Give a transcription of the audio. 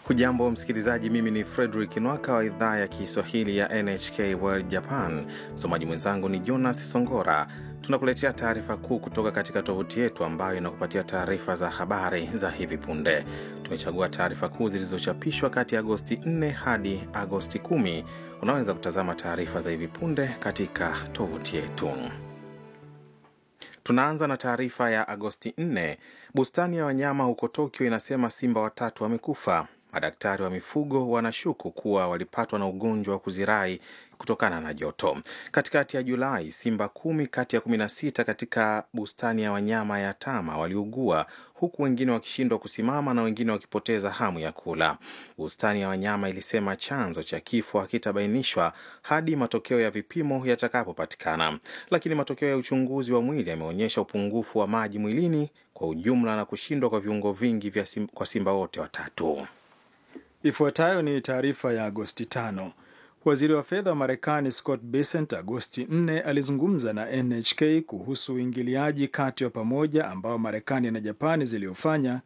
Hujambo msikilizaji, mimi ni Frederick Nwaka wa idhaa ya Kiswahili ya NHK World Japan. Msomaji mwenzangu ni Jonas Songora. Tunakuletea taarifa kuu kutoka katika tovuti yetu ambayo inakupatia taarifa za habari za hivi punde. Tumechagua taarifa kuu zilizochapishwa kati ya Agosti 4 hadi Agosti 10. Unaweza kutazama taarifa za hivi punde katika tovuti yetu. Tunaanza na taarifa ya Agosti 4. Bustani ya wanyama huko Tokyo inasema simba watatu wamekufa. Madaktari wa mifugo wanashuku kuwa walipatwa na ugonjwa wa kuzirai kutokana na joto. Katikati ya Julai, simba kumi kati ya kumi na sita katika bustani ya wanyama ya Tama waliugua huku wengine wakishindwa kusimama na wengine wakipoteza hamu ya kula. Bustani ya wanyama ilisema chanzo cha kifo hakitabainishwa hadi matokeo ya vipimo yatakapopatikana, lakini matokeo ya uchunguzi wa mwili yameonyesha upungufu wa maji mwilini kwa ujumla na kushindwa kwa viungo vingi vya sim, kwa simba wote watatu. Ifuatayo ni taarifa ya Agosti 5. Waziri wa fedha wa Marekani Scott Bessent Agosti 4 alizungumza na NHK kuhusu uingiliaji kati wa pamoja ambao Marekani na Japani ziliofanya